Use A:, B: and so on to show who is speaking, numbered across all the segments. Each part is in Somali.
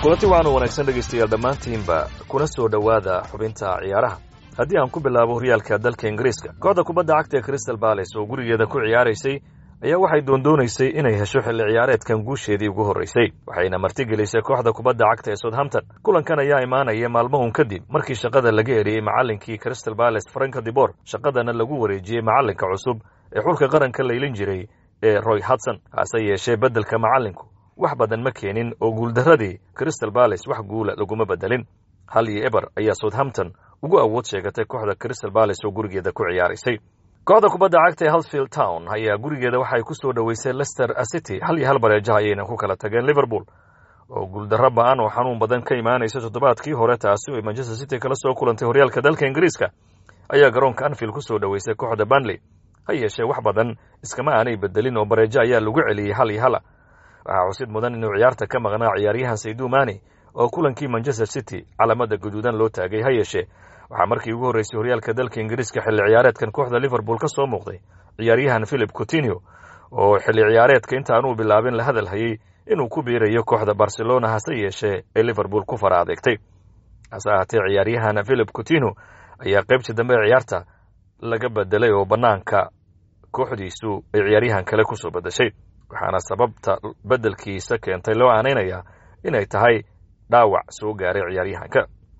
A: kulanti waxaanu wanaagsan dhegaystayaal dhammaantiinba kuna soo dhowaada xubinta ciyaaraha haddii aan ku bilaabo horyaalka dalka ingiriiska kooxda kubadda cagta ee crystal bales oo gurigeeda ku ciyaaraysay ayaa waxay doondoonaysay inay hesho xilli ciyaareedkan guusheedii ugu horraysay waxayna martigelisay kooxda kubadda cagta ee southampton kulankan ayaa imaanaya maalmahun kadib markii shaqada laga eriyey macallinkii crystal bales franka dibor shaqadana lagu wareejiyey macallinka cusub ee xulka qaranka laylin jiray ee roy hudson hase yeeshee beddelka macallinku wax badan ma keenin oo guuldarradii crystal bales wax guula laguma beddelin hal iyo eber ayaa southampton ugu awood sheegatay kooxda crystal bales oo gurigeeda ku ciyaaraysay kooxda kubadda cagta ee halsfield town ayaa gurigeeda waxay ku soo dhoweysay lester city hal iyo hal bareejaha ayayna ku kala tageen liverpool oo guuldarro ba-an oo xanuun badan ka imaanaysa toddobaadkii hore taasi oo manchester city kala soo kulantay horyaalka dalka ingiriiska ayaa garoonka anfield ku soo dhoweysay kooxda banley ha yeeshee wax badan iskama aanay bedelin oo bareejo ayaa lagu celiyey hal iyo hala waxaa xusid mudan inuu ciyaarta ka maqnaa ciyaaryahan saydu mani oo kulankii manchester city calaamada guduudan loo taagay ha yeeshee waxaa markii ugu horreysay horyaalka dalka ingiriiska xilli ciyaareedkan kooxda liverpool ka soo muuqday ciyaaryahan philip coutinio oo xilli ciyaareedka intaanuu bilaabin la hadal hayey inuu ku biirayo kooxda barcelona hase yeeshee ee liverpool ku fara adeegtay hase ahaatee ciyaaryahan philip coutinio ayaa qaybtii dambe ee ciyaarta laga bedelay oo bannaanka kooxdiisu ay ciyaaryahan kale kusoo bedeshay waxaana sababta beddelkiisa keentay loo aanaynayaa inay tahay dhaawac soo gaaray ciyaaryahanka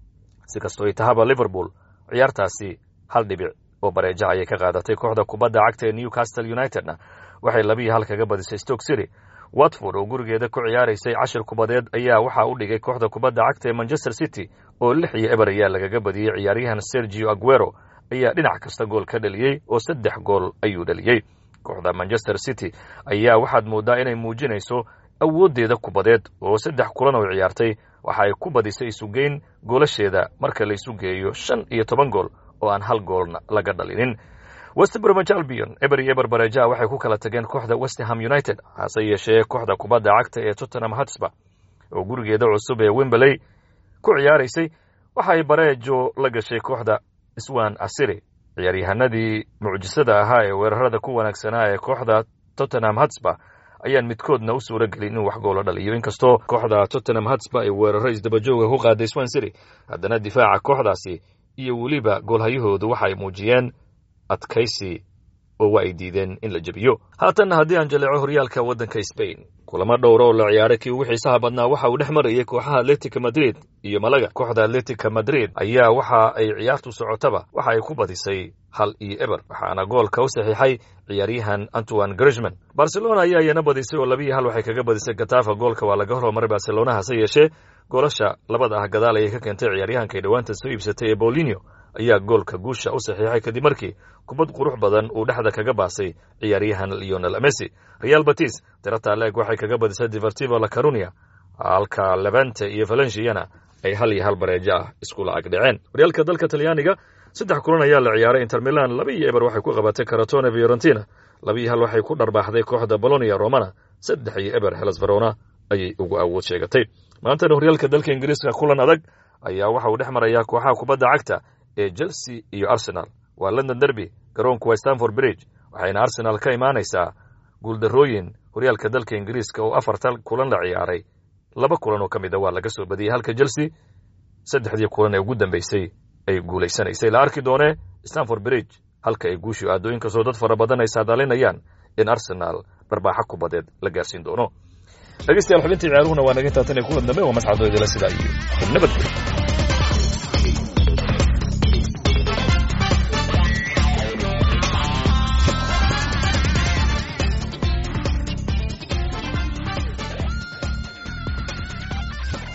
A: si kastoo ay tahaba liverpool ciyaartaasi hal dhibic oo bareejaha ayay ka qaadatay kooxda kubadda cagta ee newcastle unitedna waxay labiiyo hal kaga badisay stoke city watford oo gurigeeda ku ciyaaraysay cashir kubadeed ayaa waxaa u dhigay kooxda kubadda cagta ee manchester city oo lix iyo eber ayaa lagaga badiyey ciyaaryahan sergio aguero ayaa dhinac kasta gool ka dhaliyey oo saddex gool ayuu dhaliyey kooxda manchester city ayaa waxaad mooddaa inay muujinayso awooddeeda kubadeed oo saddex kulan oo ciyaartay waxa ay ku badisay isugeyn goolasheeda marka la isu geeyo shan iyo toban gool oo aan hal goolna laga dhalinin westbromage albion eber iyo eber bareejaha waxay ku kala tageen kooxda westham united hase yeeshee kooxda kubadda cagta ee tottenham hotspur oo gurigeeda cusub ee wemberley ku ciyaaraysay waxay bareejo la gashay kooxda swan asiri ciyaaryahanadii mucjisada ahaa ee weerarada ku wanaagsanaa ee kooxda tottenham hotspur ayaan midkoodna u suura gelin inuu wax goolo dhaliyo inkastoo kooxda tottenham hotspur ay weeraro isdabajooga ku qaaday swan city haddana difaaca kooxdaasi iyo weliba goolhayahoodu waxay muujiyeen adkaysi oo waa ay diideen in la jebiyo haatanna haddii aan jaleeco horyaalka waddanka sbain kulamo dhowra oo la ciyaaray kii ugu xiisaha badnaa waxa uu dhex marayay kooxaha atletica madrid iyo malaga kooxda atletica madrid ayaa waxa ay ciyaartu socotaba waxa ay ku badisay hal iyo eber waxaana goolka u saxiixay ciyaaryahan antoine grishman barcelona ayaa iyana badisay oo labiiyo hal waxay kaga badisay gatafa goolka waa laga hormaray barcelona hase yeeshee goolasha labada ah gadaal ayay ka keentay ciyaaryahankay dhowaanta soo iibsatay ee bolinio ayaa goolka guusha u saxiixay kadib markii kubad qurux badan uu dhexda kaga baasay ciyaaryahan leonel messi real batis tirata leeg waxay kaga badisay divertivo la carunia halka levante iyo valenciana ay hal iyo hal bareejo ah iskula agdhaceen horyaalka dalka talyaaniga saddex kulan ayaa la ciyaaray inter milan laba iyo eber waxay ku qabatay karatone fiorentina laba iyo hal waxay ku dharbaaxday kooxda bolonia romana saddex iyo eber helas verona ayay ugu awood sheegatay maantana horyaalka dalka ingiriiska kulan adag ayaa waxa uu dhex marayaa kooxaha kubadda cagta ee chelsea iyo arsenal waa london derby garoonku waa stanford bridge waxayna arsenal ka imaanaysaa guuldarrooyin horyaalka dalka ingiriiska oo afartan kulan la ciyaaray laba kulan oo ka mid a waa laga soo badiyey halka chelsea saddexdii kulan ee ugu dambeysay ay guulaysanaysay la arki doonee stanford bridge halka ay guushu aado inkastoo dad fara badan ay saadaalinayaan in arsenal barbaaxa kubadeed la gaarsiin doono dhegeystayaal xubintii ciyaaruhuna waa naga intaatan ee kulan dambe waa mascadoo idila sidaa iyo nabadgelyo